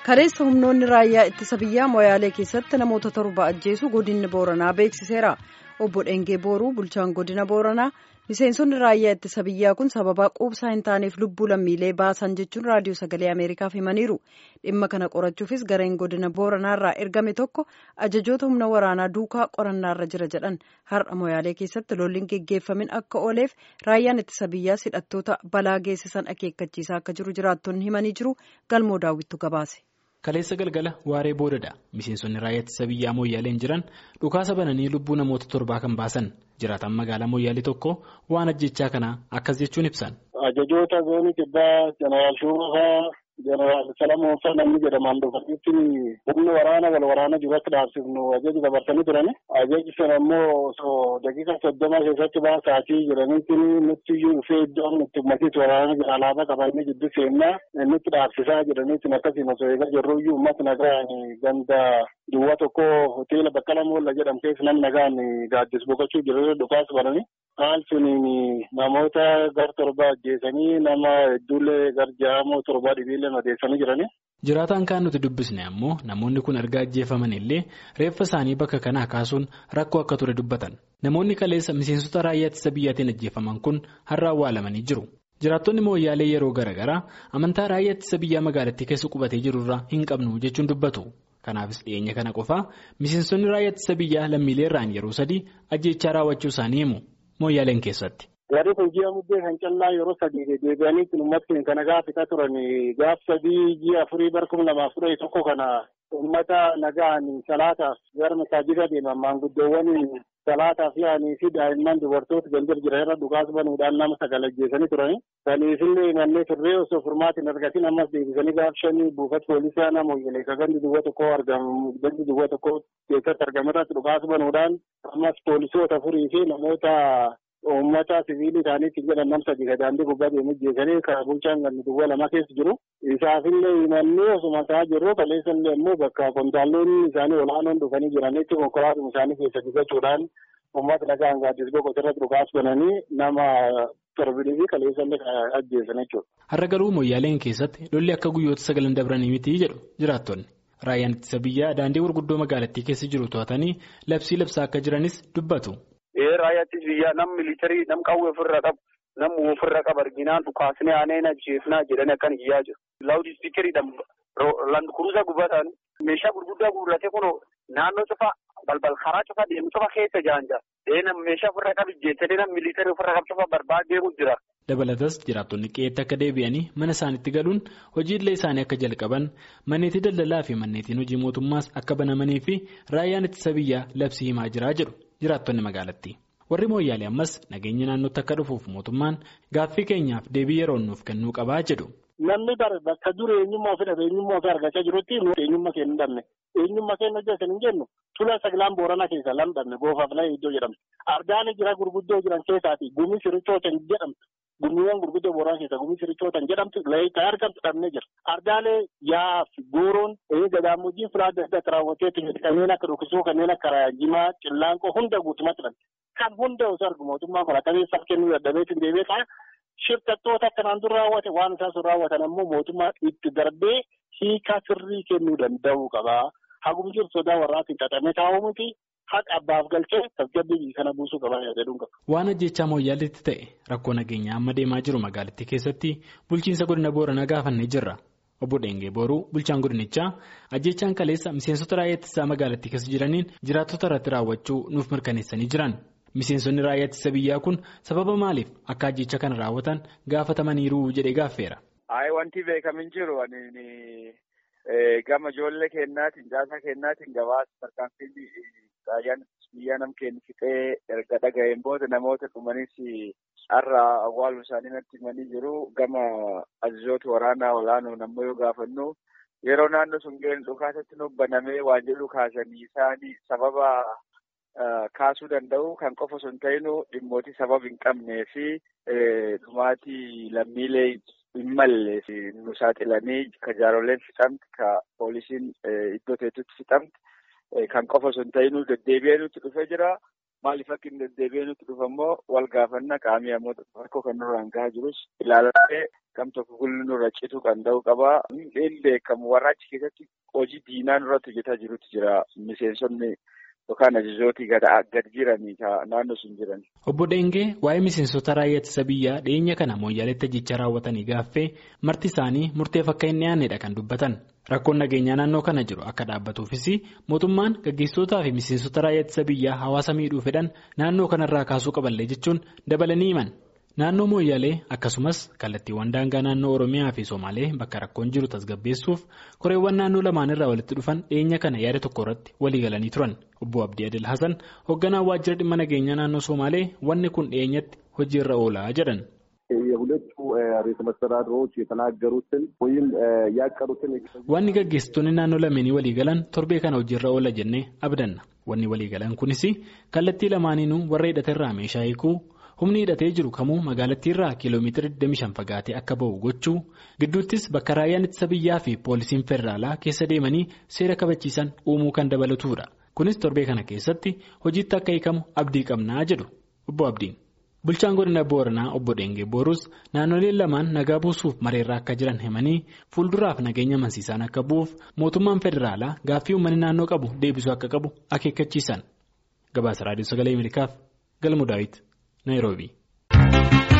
Kaleessa humnoonni raayyaa ittisa biyyaa Moyaalee keessatti namoota torba ajjeesu godinni Booranaa beeksiseera. Obbo Dhengee Booruu bulchaan godina Booranaa miseensonni raayyaa ittisa biyyaa kun sababa quubsaa hin taaneef lubbuu lammiilee baasan jechuun raadiyoo sagalee Ameerikaaf himaniiru. Dhimma kana qorachuufis gareen godina Booranaarraa ergame tokko ajajoota humna waraanaa duukaa qorannaarra jira jedhan har'a Moyaalee keessatti lolliin geggeeffamin akka ooleef raayyaan ittisa biyyaa hidhattoota balaa geessisan akeekkachiisaa akka jiru jiraattonni himanii jiru galmoo daawwittu gabaase. Kaleessa galgala waaree boodadha miseensonni raayyaa ittisa biyyaa Moyyaaleen jiran dhukaasa bananii lubbuu namoota torbaa kan baasan jiraatan magaalaa Moyyaalee tokko waan ajjechaa kanaa akkas jechuun ibsan. Ajajoota zoonii kibbaa jeneraal Shuurafaa jeneraal Salamoon Faa namni jedhaman dhufanitti humni waraana wal waraana jiru akka dhaabsifnu ajaji dabarsanii turani. Ajaji sana immoo osoo daqiiqa soddoma keessatti baasaatii jiranitti nutti iyyuu dhufee iddoon nutti ummatiitti waraana jira alaabaa qabannee jiddu seennaa nutti dhaabsisaa jedhanitti akkasiin osoo eegaa jirru iyyuu uummata nagaan ganda duwwaa tokko hoteela Baqqala Moolla jedhamu keessa namni nagaan gaaddis boqochuu jiru dhukaas bananii. Haal suniin namoota gar torba ajjeesanii nama hedduullee gar ja'amoo torba dhibiillee madeessanii jirani. Jiraataan kaan nuti dubbisne ammoo namoonni kun erga ajjeefaman illee reeffa isaanii bakka kanaa kaasuun rakkoo akka ture dubbatan. Namoonni kaleessa miseensota raayyaa ittisa biyyaatiin ajjeefaman kun har'a awwaalamanii jiru. Jiraattonni mooyyaalee yeroo garaagaraa amantaa raayyaa ittisa biyyaa magaalattii keessa qubatee jirurraa hin qabnu jechuun dubbatu. Kanaafis dhiyeenya kana qofaa miseensonni raayyaa ittisa biyyaa lammiilee irraan yeroo sadii ajjechaa raawwachuu isaanii himu. Mooyyaaleen keessatti. Gadi kun ji'a muddee kan callaa yeroo sadii deebi'anii uummatni kana gaafata turan gaaf sadii ji'a afurii bara kuma lamaaf kudha tokko kana uummata nagaan salaataaf gara masaajida deeman maanguddoowwan salaataaf yaa'anii fi daa'imman dubartoota gandir jiran irra dhukaasa banuudhaan nama sagal ajjeesanii turani. Kaniifillee manneen turree osoo furmaatti hin argatin ammas deebisanii gaaf shanii buufata poolisaa nama Mooyyalee ka gandi duwwaa tokko argamu gandi duwwaa tokko keessatti argame irratti dhukaasa banuudhaan ammas poolisoota afurii fi namoota uummata siviilii isaaniitti jedhan nam sadii ka daandii gubbaa deemu ajjeesanii karaa bulchaan gandi duwwaa lama keessa jiru. Isaafillee himannee osuma ta'aa jirru kaleessallee immoo bakka kontaalonni isaanii olaanoon dhufanii jiranitti konkolaatuma isaanii keessa dibachuudhaan uummata nagaan gaaddis boqotu irratti dhukaasa bananii nama torbanii fi kaleessallee ajjeesan jechuudha. Har'a garuu Moyyaaleen keessatti lolli akka guyyoota sagalan dabranii miti jedhu jiraattonni. Raayyaan ittisa biyyaa daandii gurguddoo magaalattii keessa jiru to'atanii labsii labsaa akka jiranis dubbatu. Raayyaa ittisa biyyaa nam militarii nam qawwee ofirra qabu nam ofirra qabu arginaan dhukaasnee aaneen ajjeefnaa jedhanii akkan iyyaa jiru. Laawudii ispiikeriidhaan landkuruusaa gubbatan meeshaa gurguddaa guurratee kun naannoo cufaa balbal karaa cufaa deemu cufaa keessa jaanja. Nam meeshaa ofirra qabu ijjeessanii nam militarii ofirra qabu cufaa barbaadee deemu jira. Dabalatas jiraattonni qe'eetti akka deebi'anii mana isaaniitti galuun hojiilee isaanii akka jalqaban manneetii daldalaa fi manneetiin hojii mootummaas akka banamanii fi raayyaan ittisa biyyaa labsii himaa jiraa jedhu jiraattonni magaalattii. Warri mooyyaalee ammas nageenya naannootti akka dhufuuf mootummaan gaaffii keenyaaf deebii yeroo nuuf kennuu qabaa jedhu. Namni bakka dura eenyummaa ofii dhabe eenyummaa ofii argachaa jirutti eenyummaa keenya hin dhabne eenyummaa keenya hojjetan hin jennu tula sagalaan booranaa keessa lam dhabne goofaaf laa iddoo jedhamtu ardaalee jira gurguddoo jiran keessaati gumii sirichootan jedhamtu gumiiwwan gurguddoo booranaa keessa gumii sirichootan jedhamtu laayittaa argamtu dhabne jira ardaalee yaaf gooroon gadaamojiin filaa adda addaatti raawwatee kanneen akka dhokisuu kanneen akka jimaa cillaanqoo hunda guutumatti dhabne kan hunda osoo argu mootummaa kolakabeessaaf kennuu dadhabeetiin deebi'ee Shirkattoota akkanaan dura raawwate waan isaan sun raawwatan ammoo mootummaa itti darbee hiikaa sirrii kennuu danda'uu qaba. Hagum jiru sodaa warraatiin xaxamee taa'uu miti haqa abbaaf galchee tasgabbii kana buusuu qaba jedhuun qaba. Waan ajjechaa mooyyaaleetti ta'e rakkoo nageenyaa amma deemaa jiru magaalattii keessatti bulchiinsa godina booranaa gaafannee jirra. Obbo Dhengee Booruu bulchaan godinichaa ajjechaan kaleessa miseensota raayyaa ittisaa magaalattii keessa jiraniin jiraattota irratti raawwachuu nuuf mirkaneessanii jiran. Miseensonni raayyaa ittisa biyyaa kun sababa maaliif akka ajjecha kana raawwatan gaafatamaniiru jedhee gaaffeera. Ayi wanti beekamin jiru gama ijoollee kennaatiin caasaa kennaatiin gabaasa tarkaanfiin raayyaan biyyaa nam kennu fixee erga dhaga'een booda namoota dhumanis har'a awwaaluu isaanii natti himanii jiru gama ajajoota waraanaa olaanoon ammoo yoo gaafannu yeroo naannoo sun ga'een dhukaasatti nuuf banamee waan jedhu kaasanii isaanii sababa. Kaasuu danda'u kan qofa osoo hin ta'inu dhimmooti sababa hin qabnee fi dhumaatii lammiilee hin malle nu saaxilanii ka jaaroleen fixamti ka poolisiin iddoo teessutti fixamti kan qofa osoo hin ta'inu deddeebi'ee nutti dhufee jira. maaliif akka hin deddeebi'ee nutti dhufa immoo wal gaafanna qaamii ammoo rakkoo kan nurraan gahaa jirus ilaalatee kam tokko gulli nurra cituu kan ta'u qaba. Illee kam warraachi keessatti hojii diinaa nurratti hojjetaa jirutu jira miseensonni. Yookaan ajajootii gad jiranii naannoo sun jiran. Obbo Dheengee waa'ee miseensota raayyaa ittisa biyyaa dhiyeenya kana mooyyaleetti ajjechaa raawwatanii gaaffee marti isaanii murteef akka hin dhiyaannedha kan dubbatan. Rakkoon nageenyaa naannoo kana jiru akka dhaabbatuufis mootummaan gaggeessitootaa fi miseensota raayyaa ittisa biyyaa hawaasa miidhuu fedhan naannoo kanarraa kaasuu qaballee jechuun dabalanii himan. Naannoo Mooyyalee akkasumas kallattiiwwan daangaa naannoo Oromiyaa fi Somaalee bakka rakkoon jiru tasgabbeessuuf koreewwan naannoo lamaan irraa walitti dhufan dhiyeenya kana yaada tokko irratti walii galanii turan. Obbo Abdii Adil Hasan hoogganaa waajjira dhimma nageenyaa naannoo Somaalee wanni kun dhiyeenyatti hojiirra oolaa jedhan. የሁለቱ ርዕሰ መስተዳድሮች የተናገሩትን ወይም ያቀዱትን Wanni gaggeessitoonni naannoo lameenii walii galan torbee kana hojiirra oola jennee abdanna. Wanni walii galan kunis kallattii lamaaniinuu warra hidhaterraa meeshaa hiikuu humni hidhatee jiru kamuu magaalattiirraa kiiloomeetira 25 fagaatee akka ba'u gochuu gidduuttis bakka raayyaan ittisa biyyaa fi poolisiin federaalaa keessa deemanii seera kabachiisan uumuu kan dabalatudha. Kunis torbee kana keessatti hojiitti akka hiikamu abdii qabnaa jedhu obbo Abdiin. Bulchaan godina Booranaa obbo Dheengee Boorus naannoleen lamaan nagaa buusuuf mareerraa akka jiran himanii fuulduraaf nageenya amansiisaan akka bu'uuf mootummaan federaalaa gaaffii uummanni naannoo qabu deebisuu akka qabu akeekkachiisan. Gabaasa Raadiyoo Sagalee Ameerikaaf Galmuu Daawit Naayiroobii.